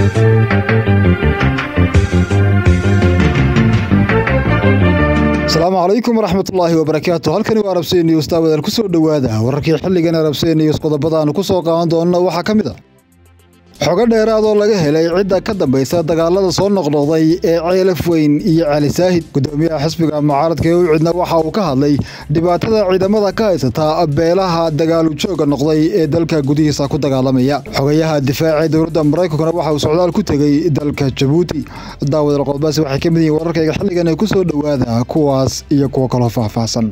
asalaamu calaykum waraxmatullaahi wabarakaatu halkani waa arabsey news daawadaal ku soo dhowaada wararkii xilligan arabsey news qodobada aanu ku soo qaadan doonana waxaa ka mid a xogo dheeraad oo laga helay cidda ka dambaysa dagaalada soo noqnoqday ee ceelaf weyn iyo cali saahid gudoomiyaha xisbiga mucaaradka ee ucidna waxa uu ka hadlay dhibaatada ciidamada ka haysata beelaha dagaalu jooga noqday ee dalka gudihiisa ku dagaalamaya xogayaha difaaca dowladda maraykankuna waxa uu socdaal ku tegey dalka jabuuti daawadal qodobadaasi waxay ka mid yihiin wararkayga xilligan ee ku soo dhowaada kuwaas iyo kuwo kaloo faahfaahsan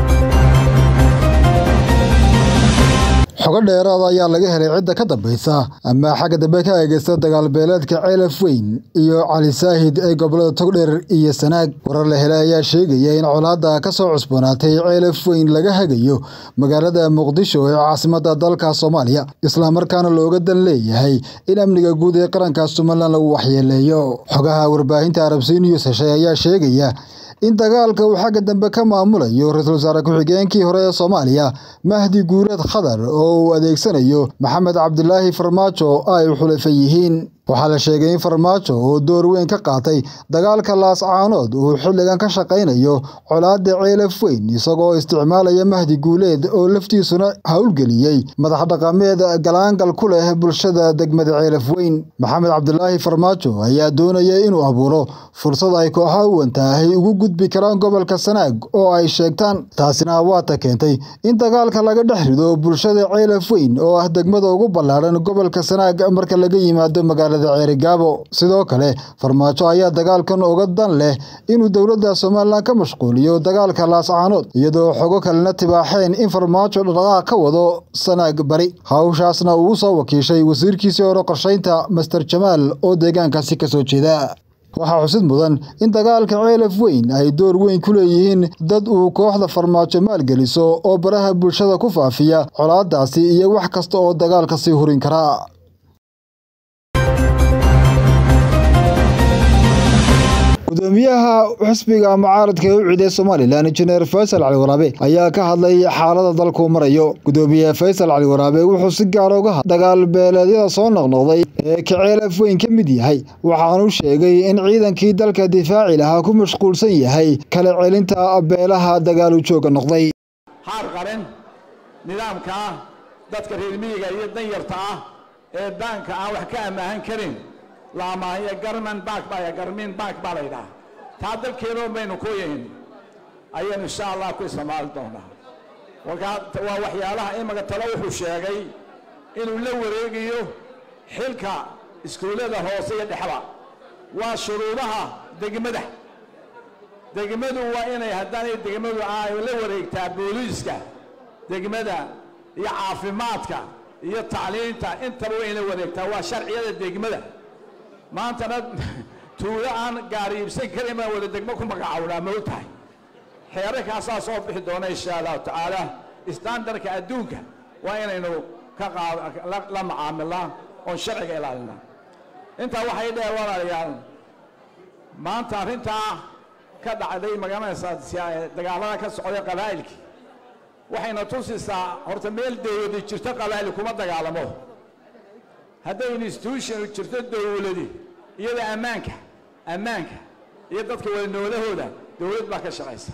xogo dheeraada ayaa laga helay cidda ka dambaysa ama xagga dambe ka eegeysta dagaalbeeleedka ceelaf weyn iyo cali saahid ee gobolada togdheer iyo sanaag warar la helay ayaa sheegaya in colaadda ka soo cusboonaatay ceelaf weyn laga hagayo magaalada muqdisho ee caasimada dalka soomaaliya islamarkaana looga dan leeyahay in amniga guud ee qaranka somalilan lagu waxyeeleeyo xogaha warbaahinta arabsi news heshay ayaa sheegaya in dagaalka uu xagga dambe ka maamulayo ra-iisul wasaare ku-xigeenkii hore ee soomaaliya mahdi guureed khadar oo uu adeegsanayo maxamed cabdilaahi farmaajo ay xulafan yihiin waxaa la sheegay in farmaajo oo door weyn ka qaatay dagaalka laascaanood uu xilligan ka shaqaynayo colaadda ceelaf weyn isagoo isticmaalaya mahdi guuleed oo laftiisuna howlgeliyey madax dhaqameed galaangal ku leh bulshada degmada ceelaf weyn maxamed cabdilaahi farmaajo ayaa doonaya inuu abuuro fursad ay kooxaha uwantaahay ugu gudbi karaan gobolka sanaag oo ay sheegtaan taasina waata keentay in dagaalka laga dhex rido bulshada ceelaf weyn oo ah degmada ugu ballaadhan gobolka sanaag marka laga yimaado magaalada ceerigaabo sidoo kale farmaajo ayaa dagaalkan uga dan leh inuu dowladda somalilan ka mashquuliyo dagaalka laascaanood iyadoo xogo kalena tibaaxeen in farmaajo dhaqdhaqaaq ka wado sanaag bari hawshaasna uu soo wakiishay wasiirkiisii hore qorshaynta master jamaal oo deegaankaasi kasoo jeeda waxaa xusid mudan in dagaalka ceelaf weyn ay door weyn ku leeyihiin dad uu kooxda farmaajo maalgeliso oo baraha bulshada ku faafiya colaadaasi iyo wax kasta oo dagaalka sii hurin karaa gudoomiyaha xisbiga mucaaradka ee u ciiday somalilan injineer faysal cali waraabe ayaa ka hadlay xaalada dalkuu marayo gudoomiye faysal cali waraabe wuxuu si gaar uga hadlay dagaal beeleedyada soo noqnoqday ee kaceelaf weyn ka mid yahay waxaanu sheegay in ciidankii dalka difaaci lahaa ku mashquulsan yahay kala celinta beelaha dagaalu jooga noqday haar qarin nidaamka ah dadka reer miyiga iyo danyarta ah ee daanka aan wax ka ammaahan karin laamaayo garman baak baa garmin baak baa la yidhaha taa dalkeenoon baynu ku yihin ayaynu insha allah ku isticmaali doonaa markaa waa waxyaalaha imaka talo wuxuu sheegay inuu la wareegayo xilka iskuullada hoose iyo dhexba waa shuruudaha degmada degmadu waa inay haddaanay degmadu ay la wareegtaa booliiska degmada iyo caafimaadka iyo tacliinta intaba waa inay wareegtaa waa sharciyada degmada maantana tuulo aan gaari iibsan karin baan wada degmo ku magacawnaa ma og tahay xeerarkaasaa soo bixi doona insha allahu tacaala istaandarka adduunka waa inaynu ka qaad la macaamilnaa oon sharciga ilaalinaa intaa waxay dheer walaalayaal maanta arrintaa ka dhacday magaranaysaa dagaalada ka socday qabaa'ilkii waxayna tusisaa horta meel dawladi jirto qabaa'il kuma dagaalamo hadday institution jirto dawladi iyada ammaanka ammaanka iyo dadka wada noolahooda dawlad baa ka shaqaysa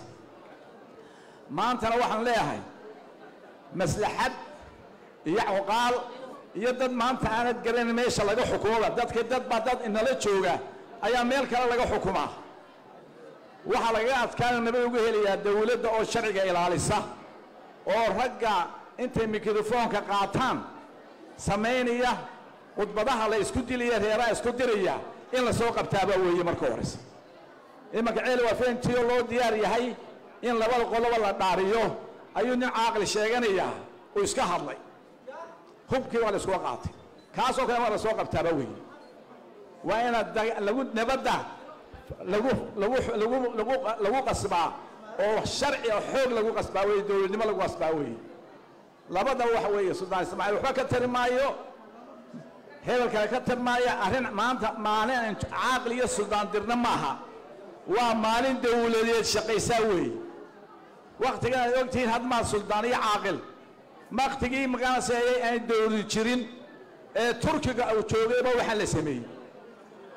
maantana waxaan leeyahay maslaxad iyo cuqaal iyo dad maanta aanad garanin meesha laga xukumoba dadka dad baa dad inala jooga ayaa meel kale laga xukumaa waxaa lagaga adkaana nabad uga helayaa dawladda oo sharciga ilaalisa oo ragga intay mikrofoonka qaataan samaynaya khudbadaha la isku dilaya reeraha isku diraya in la soo qabtaabaa weeye marka horeysa imanka ceel waa fentiyo loo diyaar yahay in labada qoloba la dhaariyo ayuu nin caaqli sheeganayaa uu iska hadlay hubkii waa la iskuga qaatay kaasoo kale waa la soo qabtaaba weeye waa inaad lagu nabadda lagu lagu lagu lagu lagu qasbaa oo sharci oo xoog lagu qasbaa weeye dowladnimo lagu qasbaa weeye labadaba waxa weeye suldaan ismaaciil waxba ka tari maayo hebel kale ka tarmaaya arrin maanta maalin aan caaqil iyo suldaan dirna maaha waa maalin dawladeed shaqaysaa weeye wakhtigan aad ogtihiin hadmaa suldaan iyo caaqil waktigii magaanaseeyey aan dawlad jirin ee turkiga uu joogayba waxaan la sameeyey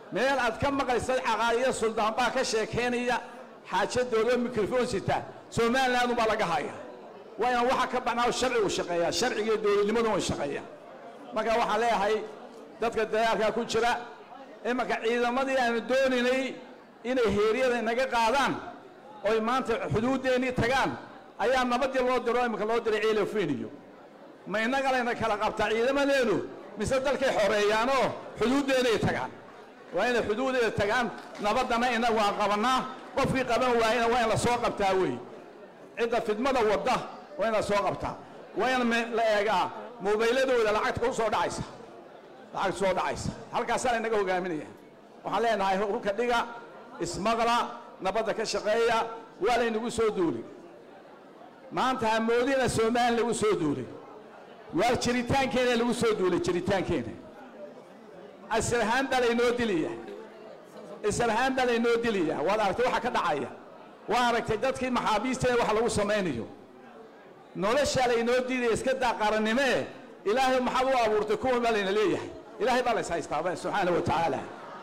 meel aad ka maqlaysad caqaaliyo suldaan baa ka sheekaynaya xaajadooda mikrofon sita somaliland baa laga haya waa inaan waxa ka baxnaa sharcigu shaqeeyaa sharciga iyo dowladnimadu way shaqeeyaa marka waxaan leeyahay dadka dagaalkaa ku jira imanka ciidamadii aanu doonaynay inay heeryada inaga qaadaan oy maanta xuduuddeenii tagaan ayaa nabadii loo diro iminka loo diray ciilafeniyo ma innaga layna kala qabtaa ciidamadeenu mise dalkay xoreeyaanoo xuduuddeenay tagaan waa inay xuduudeeda tagaan nabaddana innagu aan qabannaa qofkii qaban waayena waa in la soo qabtaa wey cidda fidmada wadda waa in la soo qabtaa waa in la eegaa mobayladooda lacagta ku soo dhacaysa lacagta soo dhacaysa halkaasaa laynaga hogaaminaya waxaan leenahay hulka dhiga ismaqla nabadda ka shaqeeya waa laynagu soo duulay maanta hamoodina somalilan lagu soo duulay waa jiritaankeena lagu soo duulay jiritaankeena asalahaan baa laynoo dilaya isalahaan baa laynoo dilaya waad aragtay waxa ka dhacaya waa aragtay dadkii maxaabiisteena waxa lagu samaynayo noloshaa laynoo diidaya iska daa qarannimee ilaahay maxaad u abuurtay kuwan baa layna leeyahay ilaahay baa lays haystaaba subxaana wa tacaala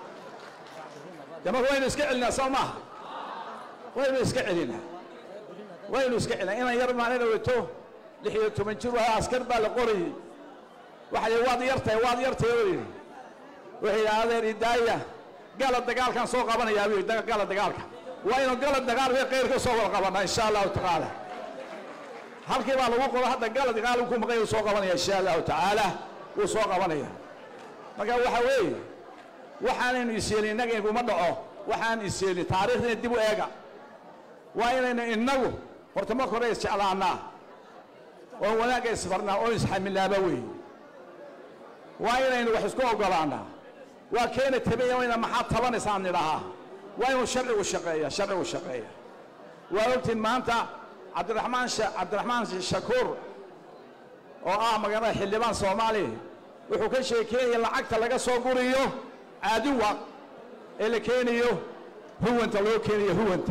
de marka waynu iska celinaa soo maaha waynu iska celinaa waynu iska celinaa inaan yar maalina wato lix iyo toban jir waa askar baa la qorayey waxa yidhi waad yartahay waad yartahay oo yidhi wuxuu yidhi adeer idaaya gala dagaalkaan soo qabanayaa buu yidhi gala dagaalka waa inuu gala dagaal bay qayrka soo wada qabanaa insha allahu tacaala halkii baa lagu qoro hadda gala dagaal ku maqay uu soo qabanaya insha allahu tacaala wuu soo qabanaya marka waxa weeye waxaanaynu isyeelin innaga iguma dhaco waxaan isyeelin taariikhdina dib u eega waa inaynu innagu horta marka hore isjeclaanaa oo wanaagga isfarnaa oo isxamilaaba weeye waa inaynu wax isku oggolaanaa waa keena tabaya wayna maxaad tabanaysaan nidhahaa waa inuu sharcigu shaqeeya sharcigu shaqeeya waa ogtiin maanta cabdiraxmaan cabdiraxmaan shakuur oo ah magaalada xildhibaan soomaaliya wuxuu ka sheekeeyay lacagta laga soo guriyo caadiwa ee la keenayo huwanta loo keenayo huwanta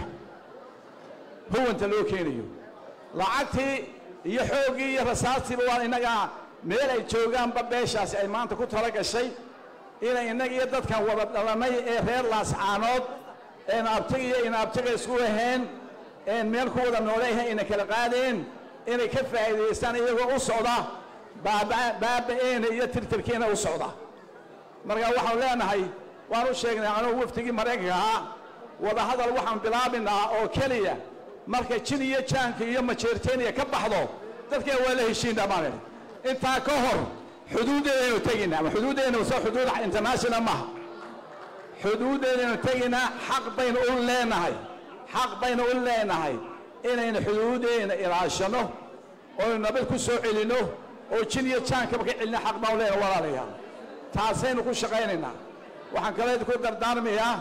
huwanta loo keenayo lacagtii iyo xooggii iyo rasaastiiba waa innagaa meel ay joogaanba beeshaasi ay maanta ku tala gashay inay innaga iyo dadkan wada dhalannay ee reer laascaanood een abtiga iyo inaabtiga isku ahayn een meel ku wada nooleyahay ayna kala qaadeen inay ka faa'iidaystaan iyagoo u socda baaba'eena iyo tirtirkiina u socda marka waxaan leenahay waan u sheegnay anugu wafdigii maraykanka ahaa wadahadal waxaan bilaabinaa oo keliya marka jin iyo jaanka iyo majeerteeniya ka baxdo dadkeen waa la heshiin dhammaan intaa ka hor xuduuddeedaynu teginaa ama xuduuddeedaynu soo xuduud international maaha xuduuddeedaynu teginaa xaq baynu u leenahay xaq baynu u leenahay inaynu xuduuddeena ilaashano oo nabad ku soo celinno oo jin iyo jaankaba ka celina xaq baan u leenahay walaalayaal taasaynu ku shaqaynaynaa waxaan kale ku dardaarmayaa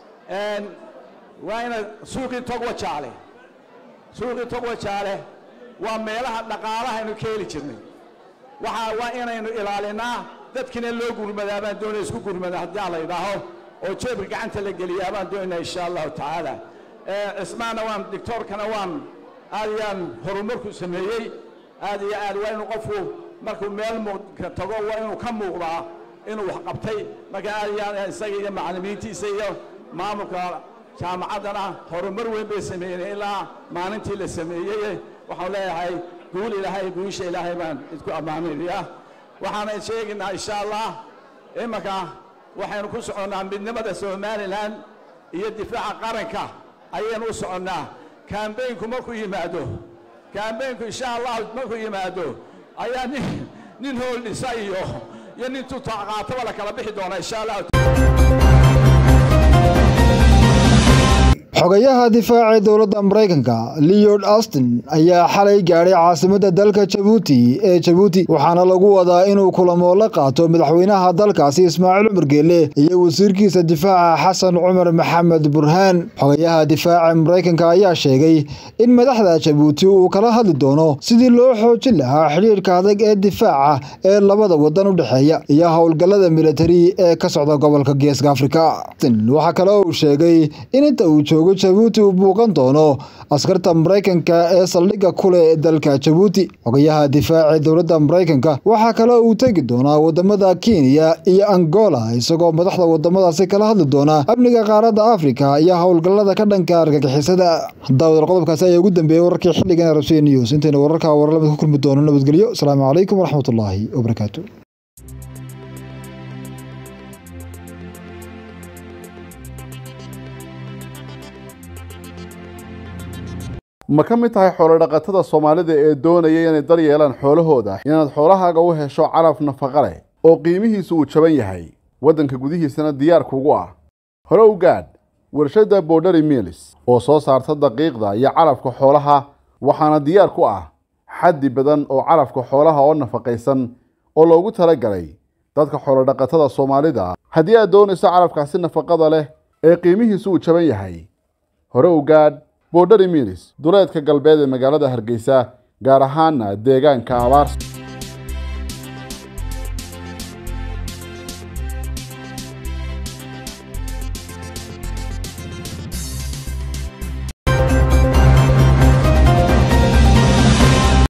waa ina suuqii togwa jaale suuqii togwa jaale waa meelaha dhaqaalaha aynu ka heli jirnay waxaa waa inaynu ilaalinaa dadkina loo gurmadaa baan doonaya isku gurmada haddii la yidhaaho oo jeebka gacanta la geliyaa baan doonaya insha allahu tacaala cismaana waan dictoorkana waan aad iyo aan horumarku sameeyey aad iyo aad waa inuu qofku markuu meel muuqka tago waa inuu ka muuqdaa inuu wax qabtay marka aad iyo aad isaga iyo macallimiintiisa iyo maamulka jaamacaddana horumar weyn bay sameeyeen ilaa maalintii la sameeyey waxaan leeyahay guul ilaahay guusha ilaahay baan idku ammaanaya waxaana sheegaynaa insha allah imanka waxaynu ku soconnaa midnimada somalilan iyo difaaca qaranka ayaynu u soconnaa kambaynku markuu yimaado kambaynku insha allah markuu yimaado ayaa nin nin hool dhisa iyo iyo nin tutaqaataba la kala bixi doonaa insha allah xogayaha difaaca ee dowladda maraykanka leod austin ayaa xalay gaadhay caasimadda dalka jabuuti ee jabuuti waxaana lagu wadaa inuu kulamo la qaato madaxweynaha dalkaasi ismaaciil cumar geelle iyo wasiirkiisa difaaca xasan cumar maxamed burhaan xogayaha difaaca maraykanka ayaa sheegay in madaxda jabuuti uu kala hadli doono sidii loo xoojin lahaa xidhiirka adag ee difaaca ee labada wadan u dhexeeya iyo howlgallada militari ee ka socda gobolka geeska afrika waxaa kale uu sheegay in inta uu joogo jooga jabuuti uu buuqan doono askarta maraykanka ee saldhigga kule dalka jabuuti xogayaha difaaca dowladda maraykanka waxaa kale uu tegi doonaa wadamada kenya iyo angola isagoo madaxda wadamadaasi kala hadli doona amniga qaaradda afrika iyo howlgallada ka dhanka argagixisada daawad qodobkaasi ayaa ugu dambeeyey wararkii xilligan arabsiya news intaynu wararka warlamid ku kulmi doono nabadgelyo asalaamu calaykum waraxmatullaahi wabarakaatu ma ka mid tahay xoolodhaqatada soomaalida ee doonaya inay dar yeelaan xoolahooda inaad xoolahaaga u hesho calaf nafaqa leh oo qiimihiisu uu jaban yahay waddanka gudihiisana diyaar kugu ah hore u gaadh warshadda borderi milis oo soo saarta daqiiqda iyo calafka xoolaha waxaana diyaar ku ah xaddi badan oo calafka xoolaha oo nafaqaysan oo loogu talagalay dadka xoolodhaqatada soomaalida haddii aad doonayso calafkaasi nafaqada leh ee qiimihiisu uu jaban yahay hore u gaadh borderi milis duleedka galbeed ee magaalada hargeysa gaar ahaana deegaanka abaarsa